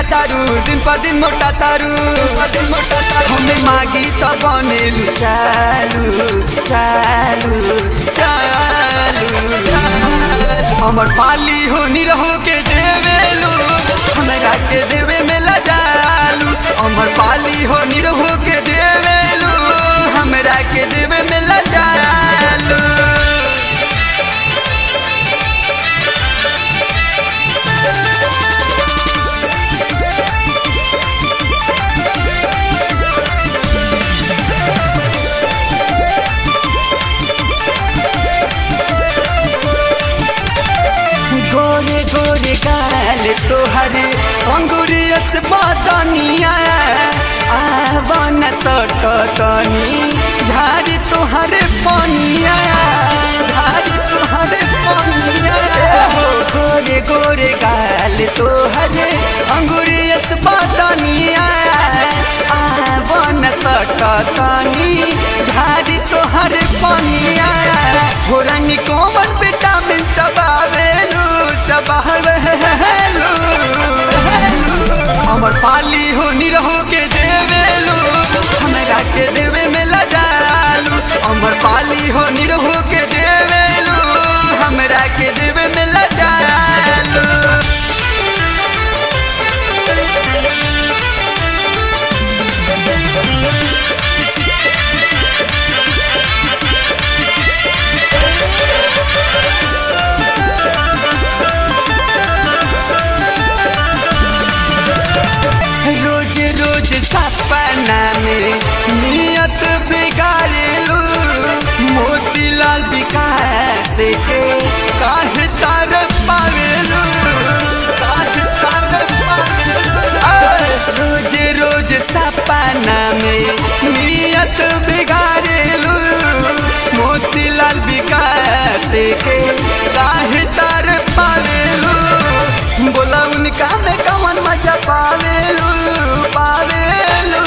खातारू दिन पर दिन मोटा तारू दिन मोटा तारू हमें मागी तो बनेलू चालू चालू चालू हमर पाली हो निरहो के देवेलू हमरा के देवे में लजालू हमर पाली हो निरहो के देवेलू हमरा के देवे में लजालू गोरे गोरे गाल तोहरे अंगुरियस बदनिया आवन सटकनी झाड़ी तोहरे पनिया झाड़ी तोहरे पनिया हो गोरे गोरे गाल तोहरे अंगुरियस बदनिया आवन सटकनी झाड़ी तोहरे पनिया हो रानी कोमन विटामिन चबावेलू चबावेलू हमर पाली हो निरहो के देवेलू हमरा के देवे में लजालू हमर पाली हो निरहो के देवेलू हमरा के देवे में लजालू रोज रोज सपना में नियत बिगाड़ेलू मोतीलाल विकास के काहे तार पावेलू काहे तार पावेलू रोज रोज सपना में नियत बिगाड़ेलू मोतीलाल विकास के काहे तार पावेलू बोला उनका में कवन मजा पावेलू पावेलू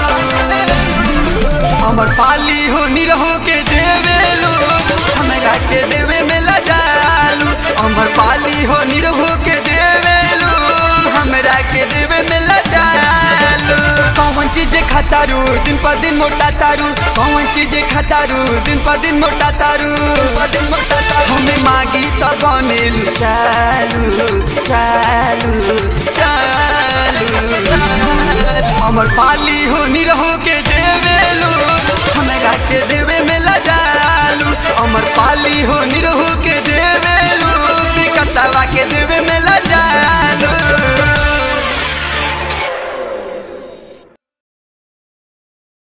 हमर पाली हो निरहो के देवेलू हमरा के देवे में लजालू हमर पाली हो निरहो के देवेलू हमरा के देवे में लजालू कौन चीज खातारू दिन पर दिन मोटा तारू कौन चीज खातारू दिन पर दिन मोटा तारू दिन मोटा तारू हमें मागी तो बनेलू चालू चालू चालू हमर पाली हो निरहो के देवेलू हमरा के देवे में लजालू हमर पाली हो निरहो के देवे